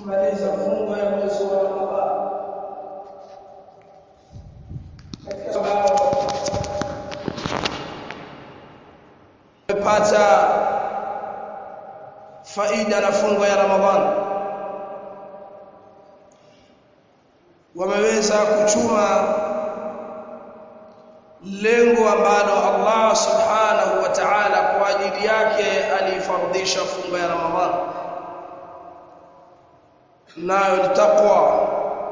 tukimaliza funga ya mwezi wa Ramadhani katika sababu tumepata faida na funga ya Ramadhani wameweza kuchuma lengo ambalo Allah subhanahu wa ta'ala kwa ajili yake alifardisha funga ya Ramadhani nayo ni taqwa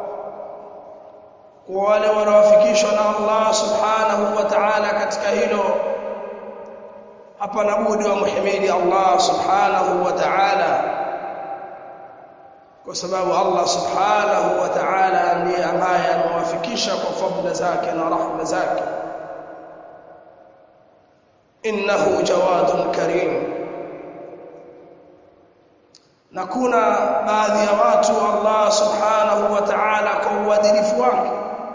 kwa wale wanaofikishwa na Allah subhanahu wa ta'ala katika hilo hapana budi wa muhimidi Allah subhanahu wa ta'ala kwa sababu Allah subhanahu wa ta'ala ndiye ambaye amewafikisha kwa fadhila zake na rahma zake innahu jawadun karim na kuna baadhi ya watu Allah subhanahu wa ta'ala kwa uadilifu wake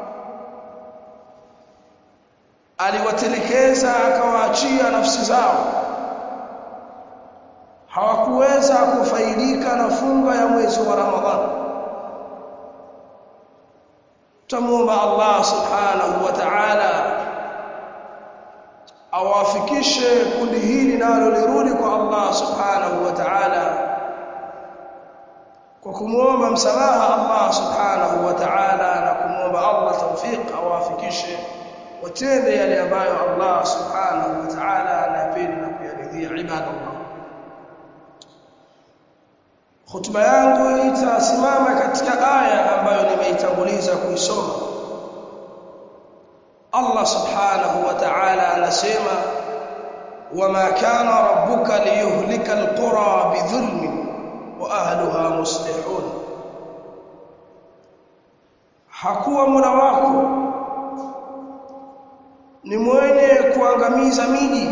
aliwatelekeza akawaachia nafsi zao hawakuweza kufaidika na funga ya mwezi wa Ramadhani tumuomba Allah subhanahu wa ta'ala awafikishe kundi hili nalo lirudi kwa Allah subhanahu wa ta'ala kwa kumwomba msamaha Allah subhanahu wa ta'ala na kumwomba Allah tawfiq awafikishe watende yale ambayo Allah subhanahu wa ta'ala anapenda na kuyaridhia ibadallah Khutba yangu itasimama katika aya ambayo nimeitanguliza kuisoma. Allah Subhanahu wa Ta'ala anasema wama kana rabbuka liyuhlika alqura bidhulmin wa ahliha muslihun. Hakuwa Mola wako ni mwenye kuangamiza miji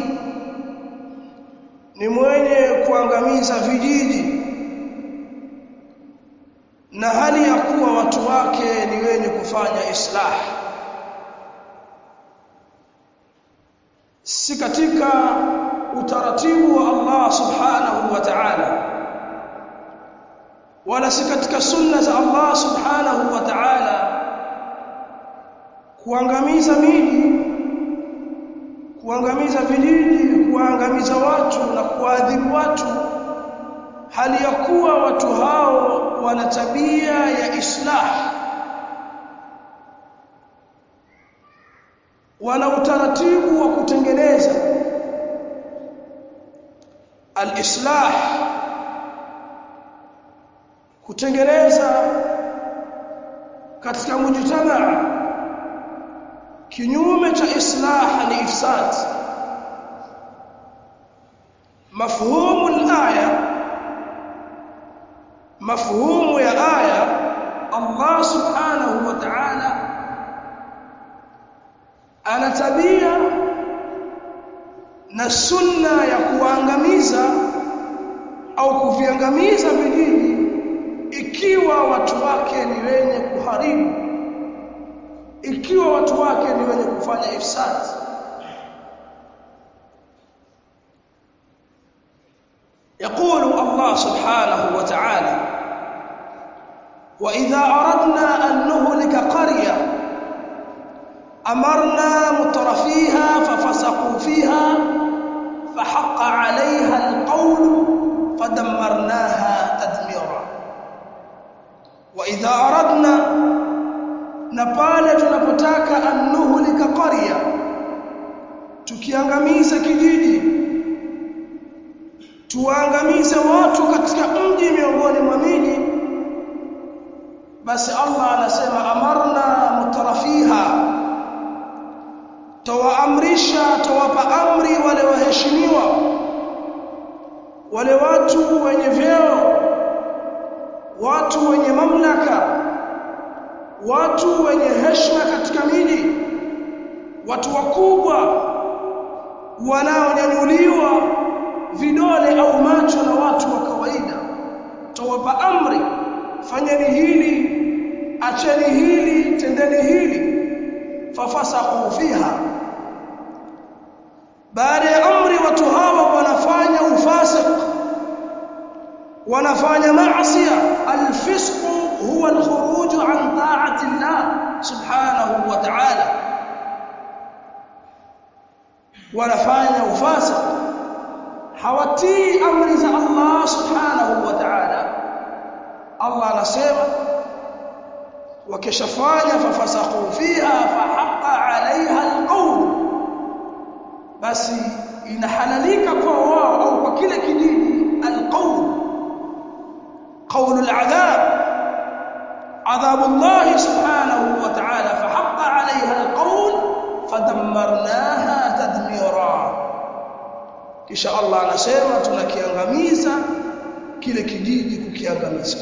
ni mwenye kuangamiza vijiji na hali ya kuwa watu wake ni wenye kufanya islah si katika utaratibu wa Allah subhanahu wa ta'ala wala si katika sunna za Allah subhanahu wa ta'ala kuangamiza miji kuangamiza vijiji kuangamiza watu na kuadhibu watu hali ya kuwa watu hao wana tabia ya islah wana utaratibu wa kutengeneza al-islah kutengeneza katika mujtamaa kinyume cha islah ni ifsad mafhumu al-aya mafhumu ya aya Allah subhanahu wa ta'ala ana tabia na sunna ya kuangamiza au kuviangamiza vijiji ikiwa watu wake ni wenye kuharibu ikiwa watu wake ni wenye kufanya ifsad يقول الله سبحانه وتعالى وإذا أردنا أن نهلك قرية أمرنا مترفيها ففسقوا فيها فحق عليها القول فدمرناها تدميرا وإذا أردنا نبال tunapotaka أن نهلك قرية tukiangamiza kijiji tuangamize watu katika mji miongoni mwa miji basi Allah anasema amarna mutarafiha tawaamrisha tawapa amri wale waheshimiwa wale watu wenye vyeo watu wenye mamlaka watu wenye heshima katika miji watu wakubwa wanaonyanyuliwa vidole au macho na watu wa kawaida tawapa amri fanyeni hili acheni hili tendeni hili fafasaqu fiha baada ya amri watu hawa wanafanya ufasiq wanafanya maasi alfisq subhanahu wa ta'ala wanafanya ufasa hawatii amri za Allah subhanahu wa ta'ala Allah anasema wakishafanya fafasaqu fiha fahaqa 'alayha alqawl basi inahalalika kwa wao au kwa kile kijiji alqawl qawl al'adhab عذاب الله سبحانه وتعالى فحق عليها القول فدمرناها تدميرا kisha Allah anasema tunakiangamiza kile kijiji kukiangamiza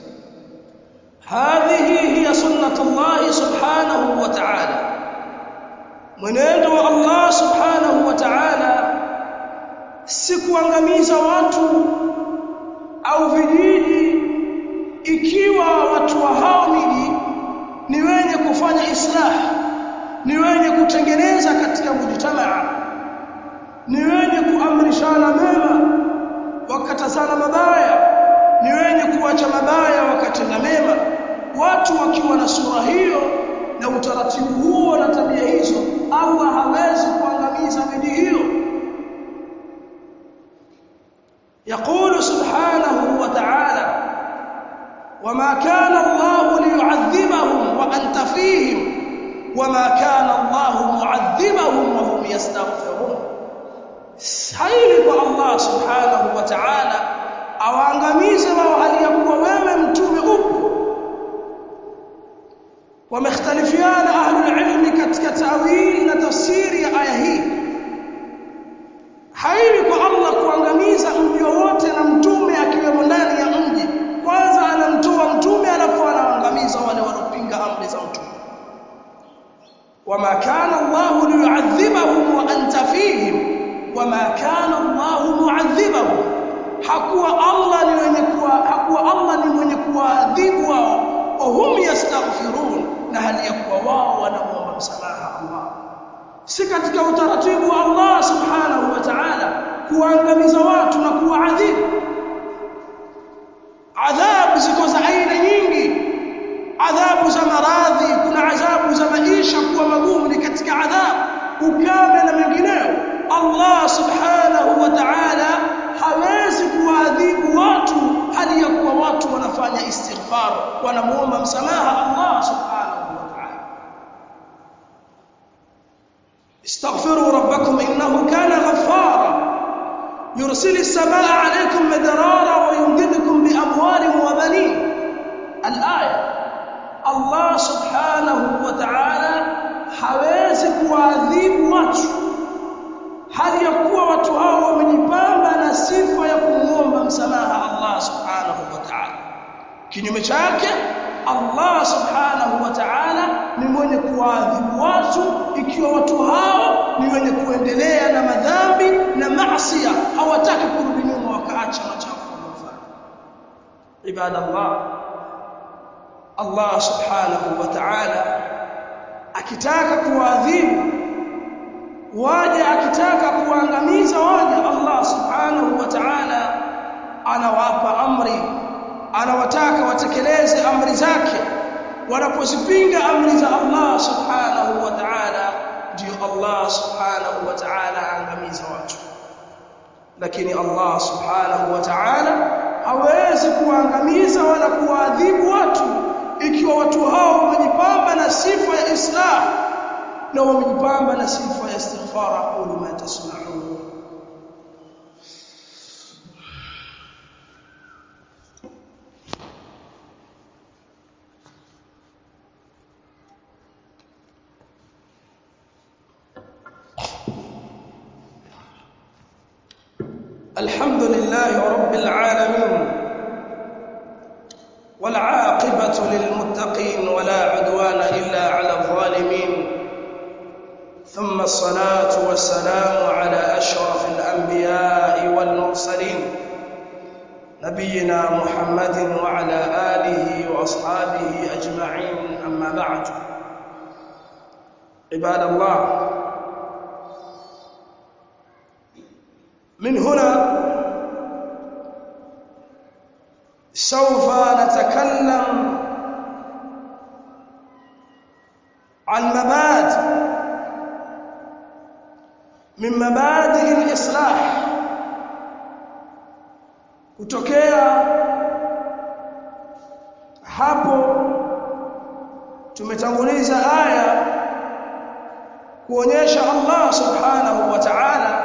hadhihi hiya sunnatullah subhanahu wa ta'ala mwenendo wa Allah subhanahu wa ta'ala si kuangamiza watu au vijiji ikiwa watu wa hao miji ni wenye kufanya islah ni wenye kutengeneza katika mujtamaa ni wenye kuamrishana mema wakatazana mabaya ni wenye kuacha mabaya wakatenda mema watu wakiwa na sura hiyo na utaratibu huo na tabia hizo Allah hawezi kuangamiza miji hiyo يقول سبحانه وتعالى وما كان الله ليعذبهم وأنت فيهم وما كان الله معذبهم وهم يستغفرون haili kwa Allah subhanahu wa ta'ala awaangamize wao hali ya kuwa wewe mtume upo wamekhtalifiana ahlul ilmi katika tawili na tafsiri ya aya hii haili kwa Allah kuangamiza mji wote na mtume akiwemo ndani ya mji kwanza anamtoa mtume alafu anaangamiza wale wanaopinga amri za mtume wama kana Allah liyu'adhibahum wa anta fihim wama kana Allah mu'adhibahum hakuwa Allah ni mwenye kuwa hakuwa Allah ni mwenye kuadhibu wao wa hum yastaghfirun na hali ya kuwa wao wanaomba msamaha Allah si katika utaratibu wa Allah subhanahu wa ta'ala kuangamiza watu na kuwaadhibu adhabu ziko za aina nyingi adhabu za maradhi kuna adhabu za maisha kuwa magumu ni katika adhabu ukame na mengineyo Allah subhanahu wa ta'ala hawezi kuadhibu watu hali ya kuwa watu wanafanya istighfar wanamuomba msamaha Allah subhanahu wa ta'ala استغفروا ربكم انه كان غفارا يرسل السماء عليكم مدرارا ويمددكم باموال وبنين الايه الله سبحانه وتعالى hawezi kuadhibu watu hali ya kuwa watu hao wamejipamba na sifa ya kumuomba msamaha Allah subhanahu wa ta'ala kinyume chake Allah subhanahu wa ta'ala ni mwenye kuadhibu watu ikiwa watu hao ni wenye kuendelea na madhambi na maasi hawataki kurudi nyuma wakaacha machafu wanayofanya ibadallah Allah subhanahu wa ta'ala akitaka kuadhibu waje akitaka kuangamiza waje Allah subhanahu wa ta'ala anawapa amri anawataka watekeleze amri zake wanapozipinga amri za Allah subhanahu wa ta'ala ndio Allah subhanahu wa ta'ala aangamiza watu lakini Allah subhanahu wa ta'ala hawezi kuangamiza wala kuadhibu watu ikiwa watu hao wamejipamba na sifa ya islah na wamejipamba na sifa ya istighfar aqulu ma tasma'un الحمد لله رب العالمين والعاقبة للمتقين ولا عدوان إلا على الظالمين ثم الصلاة والسلام على أشرف الأنبياء والمرسلين نبينا محمد وعلى آله وأصحابه أجمعين أما بعد عباد الله من هنا سوف نتكلم mabadi al-islah kutokea hapo tumetanguliza aya kuonyesha Allah subhanahu wa ta'ala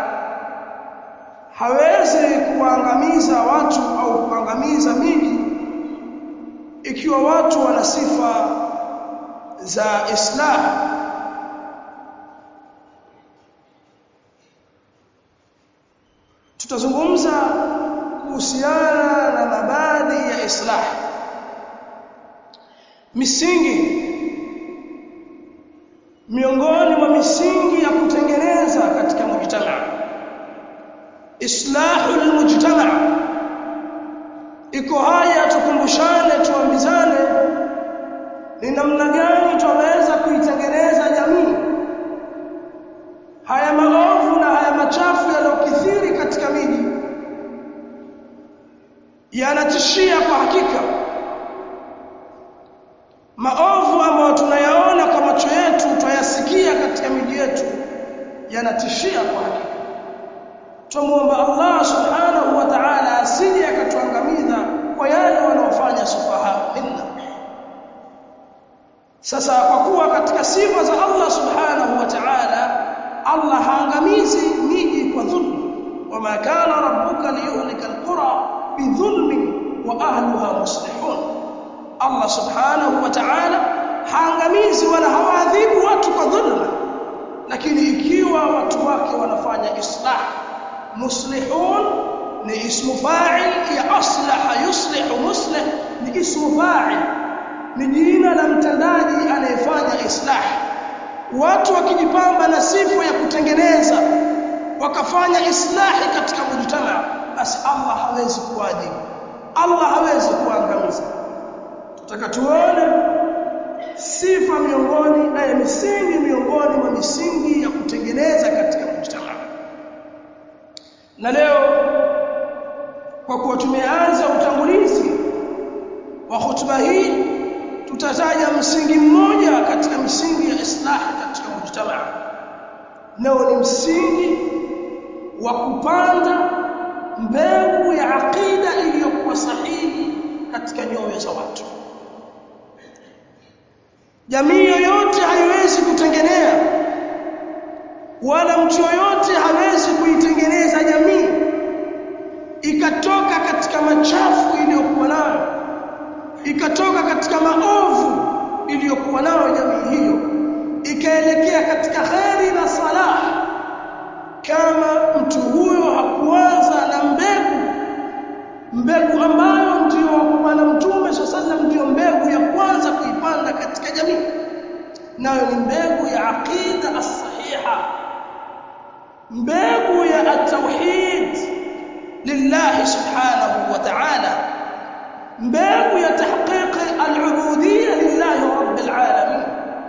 hawezi kuangamiza watu au kuangamiza miji ikiwa watu wana sifa za islah tutazungumza kuhusiana na mabadi ya islah misingi miongoni mwa misingi ya kutengeneza katika mujtama islahul mujtama iko haya tukumbushane tuambizane ni namna gani tunaweza kuitengeneza jamii haya maovu na haya machafu yanayokithiri katika miji yanatishia kwa hakika maovu ambayo tunayaona kwa macho yetu twayasikia katika miji yetu yanatishia kwa hakika tumuomba Allah subhanahu wa ta'ala asije akatuangamiza kwa yale wanaofanya sufaha minna sasa kwa kuwa katika sifa za Allah subhanahu wa ta'ala Allah haangamizi miji kwa dhulma wama kana rabbuka liyuhlika alqura bidhulmin wa ahliha muslihun Allah subhanahu wa ta'ala haangamizi wala hawaadhibu watu kwa dhulma lakini ikiwa watu wake wanafanya islah muslihun ni ismu fa'il ya aslaha yuslihu muslih ni ismu fa'il ni jina la mtendaji anayefanya islah watu wakijipamba na sifa ya kutengeneza wakafanya islahi katika mujtama basi Allah hawezi kuadhibu Allah hawezi kuangamiza tutaka tuone sifa miongoni na misingi miongoni mwa misingi ya kutengeneza katika mujtama na leo kwa kuwa tumeanza utangulizi wa hotuba hii tutataja msingi mmoja katika misingi ya islahi katika mujtama nao ni msingi wa kupanda mbegu ya aqida iliyokuwa sahihi katika nyoyo za watu jamii yoyote haiwezi kutengenea wala mtu yoyote hawezi kuitengeneza jamii ikatoka katika machafu iliyokuwa nayo ikatoka katika maovu iliyokuwa nayo jamii hiyo ikaelekea katika kheri na salah kama mtu huyo hakuanza na mbegu mbegu ambayo ndio bwana mtume sallallahu ndio mbegu ya kwanza kuipanda katika jamii nayo ni mbegu ya aqida as-sahiha mbegu ya at-tauhid lillah subhanahu wa ta'ala mbegu ya tahqiq al-ubudiyya lillah rabbil alamin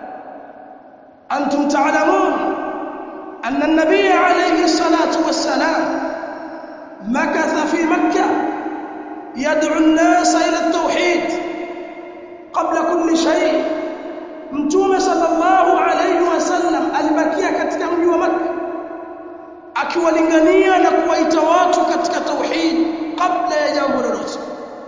antum ta'lamun أن النبي عليه الصلاة والسلام مكث في مكة يدعو الناس إلى التوحيد قبل كل شيء mtume sallallahu alayhi wasallam alibakia katika mji wa Makka akiwalingania na kuwaita watu katika tauhid kabla ya jambo lolote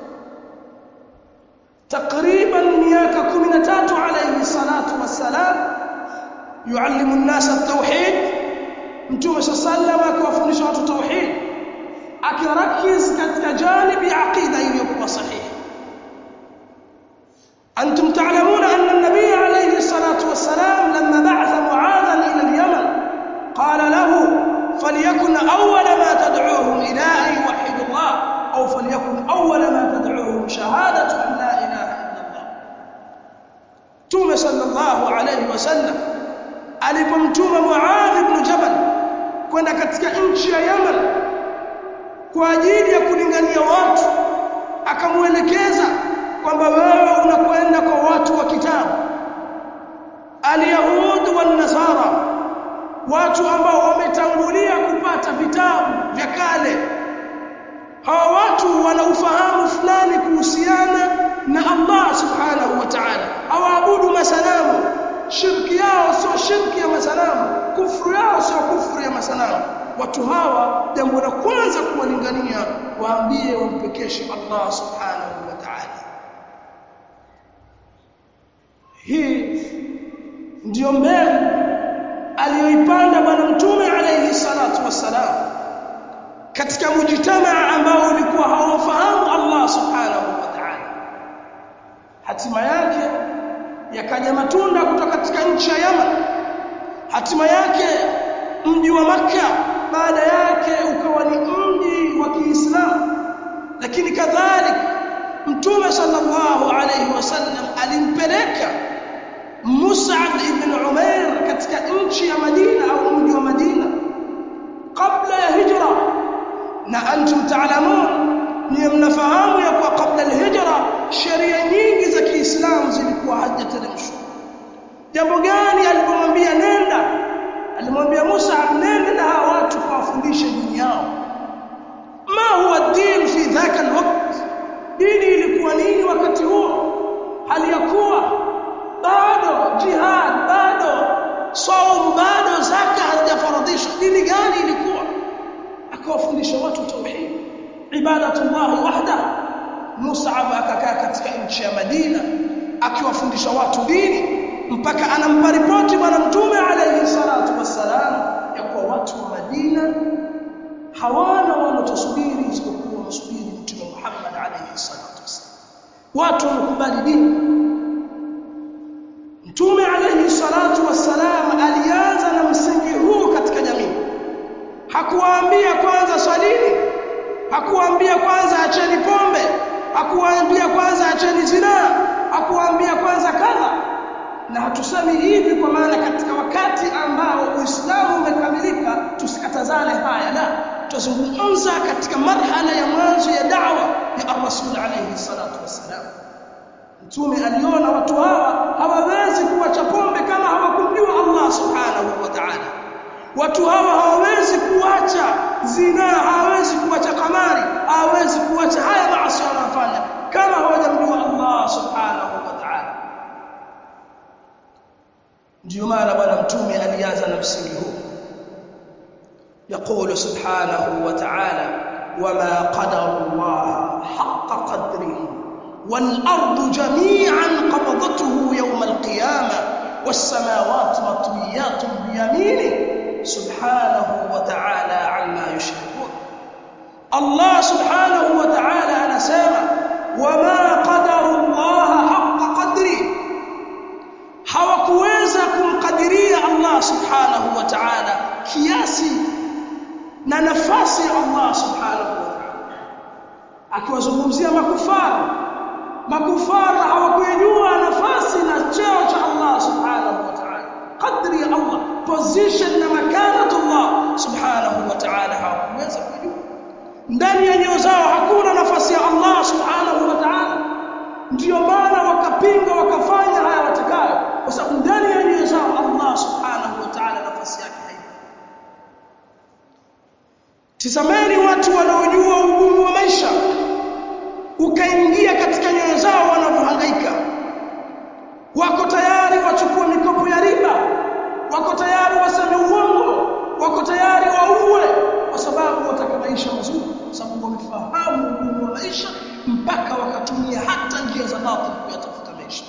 takriban miaka 13 alayhi salatu wassalam yuallimu an-nasa at-tauhid mtume sallallahu akiwafundisha watu tauhid akirakiz katika janibi aqida iliyokuwa sahihi أنتم تعلمون أن النبي عليه الصلاة والسلام لما بعث معاذا إلى اليمن قال له فليكن أول ما تدعوهم إلى أن يوحدوا الله أو فليكن أول ما تدعوهم شهادة أن لا إله إلا الله توم صلى الله عليه وسلم alipomtuma Muadh ibn Jabal kwenda katika nchi ya Yemen kwa ajili ya kulingania watu akamuelekeza kwamba wewe unakwenda kwa watu wa kitabu alyahud wan nasara watu ambao wametangulia kupata vitabu vya kale hawa watu wana ufahamu fulani kuhusiana na Allah subhanahu wa ta'ala hawaabudu masanamu shirki yao sio shirki ya masanamu kufuru yao sio kufuru ya masanamu watu hawa jambo la kwanza kuwalingania waambie wampekeshe Allah subhanahu wa ta'ala hii ndiyo mbegu aliyoipanda bwana mtume alayhi salatu wassalam katika mujitamaa ambao ulikuwa hawamfahamu Allah subhanahu wa ta'ala hatima yake yakaja matunda kutoka katika nchi ya Yaman hatima yake mji wa Makka baada yake ukawa ni mji wa Kiislamu lakini kadhalika mtume sallallahu alayhi wasallam alimpeleka Mus'ab ibn Umair katika nchi ya Madina au mji wa Madina kabla ya hijra na antum taalamun ni mnafahamu ya kuwa kabla alhijra sheria nyingi za Kiislamu zilikuwa hazijateremshwa jambo gani alipomwambia nenda alimwambia Musa nenda na hawa watu kuwafundisha dini yao ma huwa din fi dhaka alwaqt dini ilikuwa nini wakati huo hali ya kuwa bado jihad bado saum bado zaka hazijafaradhishwa dini gani ilikuwa akawafundisha watu tauhid ibadatullah wahda Mus'ab akakaa katika nchi ya Madina akiwafundisha watu dini mpaka anampa ripoti bwana mtume alayhi salatu wassalam ya kuwa watu wa Madina hawana wanachosubiri isipokuwa msubiri mtume Muhammad alayhi salatu wassalam watu wamekubali dini mtume alayhi salatu wassalam alianza na msingi huu katika jamii hakuwaambia kwanza swalini hakuwaambia kwanza acheni pombe hakuwaambia kwanza acheni zinaa hakuwaambia kwanza kadha na hatusemi hivi kwa maana katika wakati ambao Uislamu umekamilika tusikatazane haya la tuzungumza katika marhala ya mwanzo ya da'wa ya Rasul alayhi salatu wassalam Mtume aliona watu hawa hawawezi kuacha pombe kama hawakumjua Allah subhanahu wa ta'ala watu hawa hawawezi kuacha zina hawawezi kuacha kamari hawawezi kuacha haya maasi wanayofanya kama hawajamjua Allah subhanahu wa ta'ala ndio maana bwana mtume alianza na msingi huu يقول سبحانه وتعالى وما قدر الله حق قدره والأرض جميعا قبضته يوم القيامة والسماوات مطويات بيمينه سبحانه وتعالى عما يشركون الله سبحانه وتعالى أنا سامع وما قدر الله حق قدره hawakuweza kumkadiria Allah subhanahu wa ta'ala kiasi na nafasi ya Allah subhanahu wa ta'ala akiwazungumzia makufara makufara hawakujua nafasi na cheo cha Allah subhanahu wa ta'ala qadri ya Allah position na makanatu Allah subhanahu wa ta'ala hawakuweza kujua ndani ya nyoyo zao hakuna nafasi ya Allah subhanahu wa ta'ala ndio maana wakapinga wakafanya haya watakayo kwa sababu ndani ya nyoyo zao Allah subhanahu wa ta'ala nafasi yake haipo tizameni watu wanaojua ugumu wa maisha ukaingia katika nyoyo zao wanavyohangaika wako tayari wachukue mikopo ya riba wako tayari waseme uongo wako tayari wauwe kwa sababu wataka maisha mazuri kwa sababu wamefahamu ugumu wa maisha mpaka wakatumia hata njia za batil kuyatafuta maisha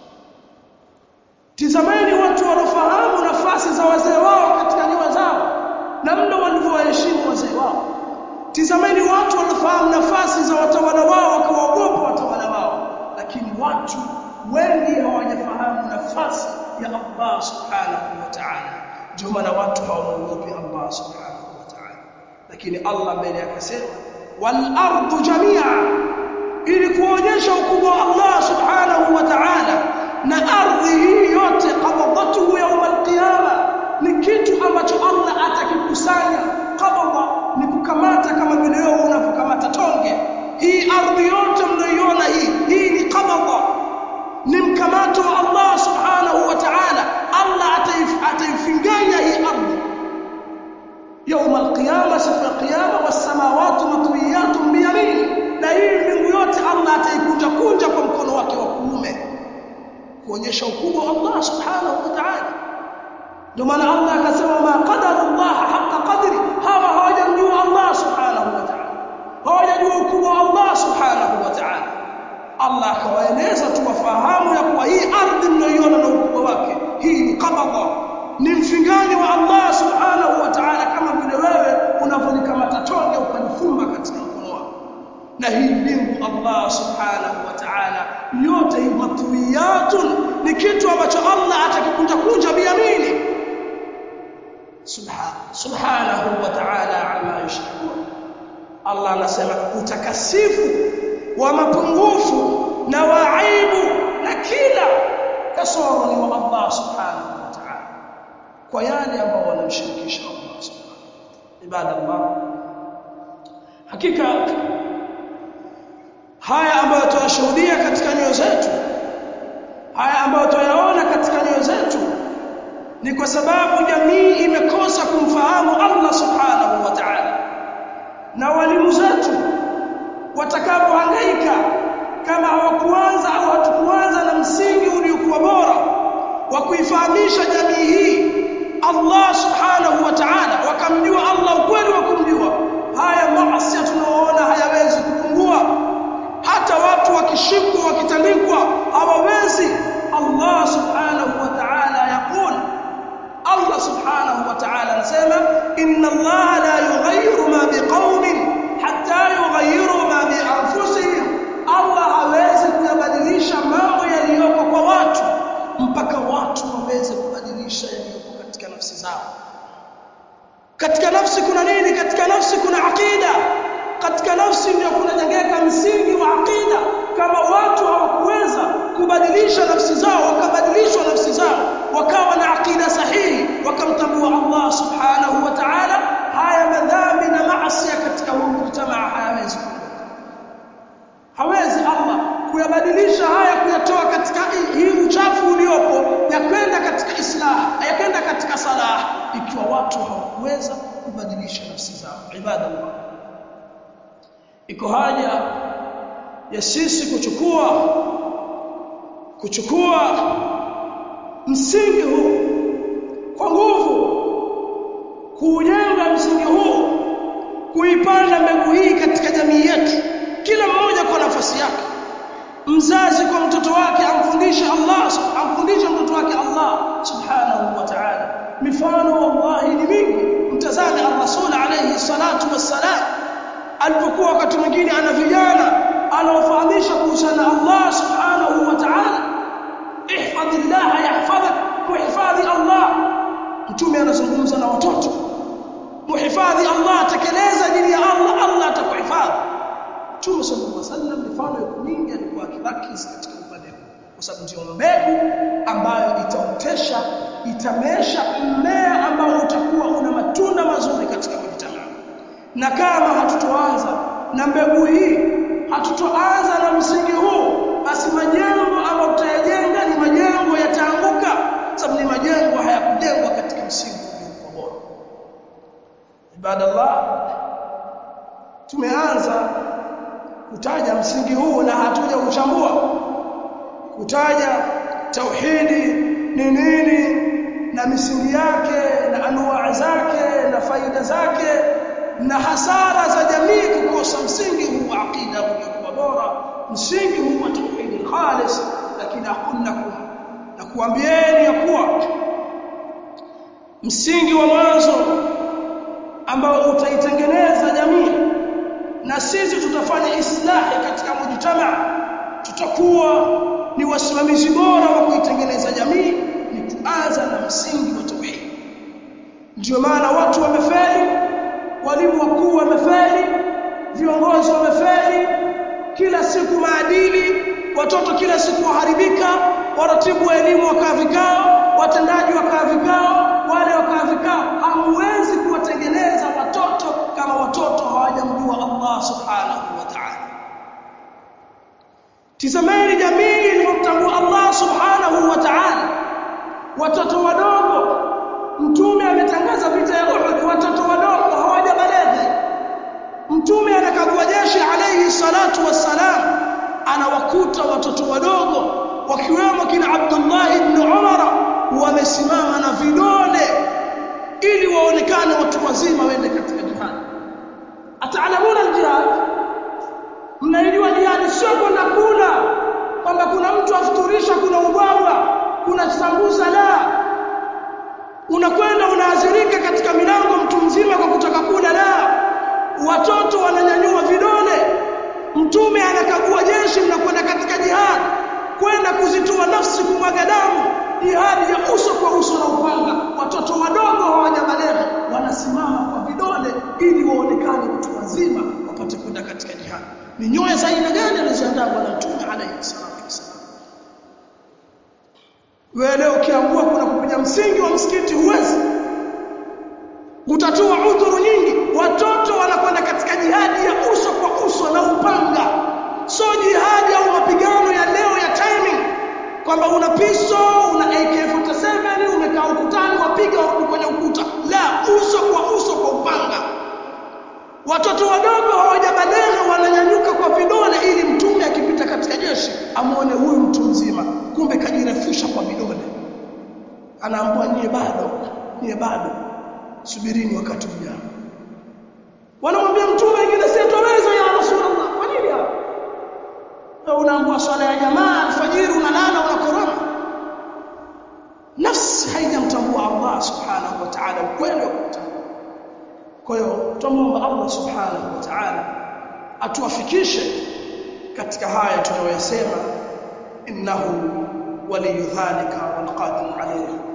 tizameni watu wanaofahamu nafasi za wazee wao katika nyua zao na mno walivyowaheshimu wazee wao tizameni watu wanaofahamu nafasi za watawala wao wakawaogopa watawala wao lakini watu wengi hawajafahamu nafasi ya Allah subhanahu wa ta'ala ndio maana watu hawamuogopi Allah subhanahu wa ta'ala lakini Allah mbele akasema wal ardu jamia ili kuonyesha ukubwa wa Allah subhanahu wa ta'ala na ardhi hii yote qabadatuhu yawm al-qiyama ni kitu ambacho Allah atakikusanya qabada ni kukamata kama vile wewe unavyokamata tonge hii ardhi yote mnayoiona hii hii ni qabada ni mkamato wa Allah subhanahu wa ta'ala Allah ataifinganya hii ardhi يوم القيامه siku ya kiyama was-samawati matwiyatun bi yamini na hii mbingu yote Allah ataikunja kunja kwa mkono wake wa kuume kuonyesha ukubwa wa Allah subhanahu wa ta'ala ndio maana Allah akasema ma qadara Allah haqa qadri hawa Allah akawaeleza tu wafahamu ya kuwa hii ardhi mnayoiona na ukubwa wake hii ni qabada ni mfingani wa Allah subhanahu wa ta'ala kama vile wewe unavyolikamata tonge ukalifumba katika mkono wako na hii mbingu Allah subhanahu wa ta'ala yote hii matwiyatun ni kitu ambacho Allah atakikunja kunja biyamini subhanahu subhanahu wa ta'ala amma yushrikun Allah anasema utakasifu wa mapungufu na waibu na kila kasoro ni wa Allah subhanahu wa ta'ala kwa yale ambao wanamshirikisha Allah subhanahu ibadallah hakika haya ambayo tunashuhudia katika nyoyo zetu haya ambayo tunayaona katika nyoyo zetu ni kwa sababu jamii imekosa kumfahamu Allah subhanahu wa ta'ala na walimu zetu watakapohangaika kama hawakuanza au hatukuanza na msingi uliokuwa bora wa kuifahamisha jamii hii Allah subhanahu wa ta'ala wakamjua Allah ukweli wa kumjua haya maasi tunaoona hayawezi kupungua hata watu wakishikwa wakitandikwa hawawezi Allah subhanahu wa ta'ala yaqul Allah subhanahu wa ta'ala anasema inna Allah la yughayyiru ma biqaumin hatta yughayyiru ma bi anfusihim Allah hawezi kuyabadilisha mambo yaliyoko kwa watu mpaka watu waweze kubadilisha yaliyoko katika nafsi zao katika nafsi kuna nini katika nafsi kuna akida katika nafsi ndio kunajengeka msingi wa akida kama watu hawakuweza kubadilisha nafsi zao wakabadilishwa nafsi zao wakawa na akida sahihi wakamtambua Allah subhanahu wa ta'ala haya madhambi na maasi katika huu mujtamaa hayawezi kuondoka hawezi Allah kuyabadilisha haya kuyatoa katika hii uchafu uliopo ya kwenda katika islah ya kwenda katika salah ikiwa watu hawakuweza kubadilisha nafsi zao ibadallah iko haja ya sisi kuchukua kuchukua msingi huu kwa nguvu kuujenga msingi huu kuipanda mbegu hii katika jamii yetu kila mmoja kwa nafasi yake mzazi kwa mtoto wake amfundishe Allah amfundishe mtoto wake Allah subhanahu wa ta'ala mifano wallahi ni mingi mtazame ar-rasul alayhi salatu wassalam alipokuwa wakati mwingine ana vijana anaofahamisha kuhusiana na Allah subhanahu wa ta'ala ihfadhillah yahfadhak kuhifadhi Allah mtume anazungumza na watoto muhifadhi Allah tekeleza dini ya Allah Allah atakuhifadhi mtume sallallahu alaihi wasallam mifano iko mingi alikuwa akirakiz katika upande huu kwa sababu ndio mbegu ambayo itaotesha itamesha mmea ambao utakuwa una matunda mazuri katika mujtamaa na kama hatutoanza na mbegu hii hatutoanza na msingi huu basi majengo ambayo tutayajenga ni majengo yataanguka sababu ni majengo hayakujengwa katika msingi uliokuwa bora ibadallah tumeanza kutaja msingi huu na hatuja uchambua kutaja tauhidi ni nini na misingi yake na anwaa zake na faida zake na hasara za jamii kukosa msingi huu wa aqida uliokuwa bora msingi huu wa tauhid khalis lakini aqul lakum na kuambieni ya kuwa msingi wa mwanzo ambao utaitengeneza jamii na sisi tutafanya islahi katika mujtamaa tutakuwa ni wasimamizi bora wa kuitengeneza jamii ni kuanza na msingi wa tauhid ndio maana watu wamefeli walimu wakuu wamefeli viongozi wamefeli kila siku maadili watoto kila siku waharibika waratibu wa elimu wakaa vikao watendaji wakaa vikao wale wakaa vikao hamwezi kuwatengeneza watoto kama watoto hawajamjua Allah subhanahu wa ta'ala tizameni jamii iliyomtambua Allah subhanahu wa ta'ala watoto wadogo mtume ametangaza vita ya Uhud watoto wadogo hawajabaleghe mtume anakagua jeshi alayhi salatu wassalam anawakuta watoto wadogo wakiwemo kina Abdullah ibn Umar wamesimama na vidole ili waonekane watu wazima waende katika jihad ataalamuna aljihad mnaijua jihad sio kwenda kula unakwenda unaazirika katika milango mtu mzima kwa kutaka kula la watoto wananyanyua vidole mtume anakagua jeshi mnakwenda katika jihad kwenda kuzitoa nafsi kumwaga damu jihadi ya uso kwa uso na upanga watoto wadogo hawajabalegha wanasimama kwa vidole ili waonekane watu wazima wapate kwenda katika jihad ni nyoya za aina gani alizoandaa bwana mtume alayhi salatu wasallam wewe leo ukiamua kuna kupiga msingi wa msikiti huwezi utatoa udhuru nyingi watoto wanakwenda katika jihadi ya uso kwa uso na upanga so jihadi au mapigano ya leo ya timing kwamba una piso una AK47 umekaa ukutani wapiga warudi kwenye ukuta la uso kwa uso kwa upanga watoto wadogo hawajabalegha wananyanyuka kwa vidole ili mtume akipita katika jeshi amuone huyu mtu mzima kumbe kajirefusha kwa vidole anaambua nyie bado nyie bado subirini wakati ujao wanamwambia mtume wengine sitoweza ya rasulullah kwa nini hapo unaambua swala ya jamaa alfajiri unalala unakoroma nafsi haijamtambua Allah subhanahu wa ta'ala ukweli wa kutambua kwa hiyo tumuomba Allah subhanahu wa ta'ala atuwafikishe katika haya tunayoyasema innahu waliyu dhalika walqadiru alayhi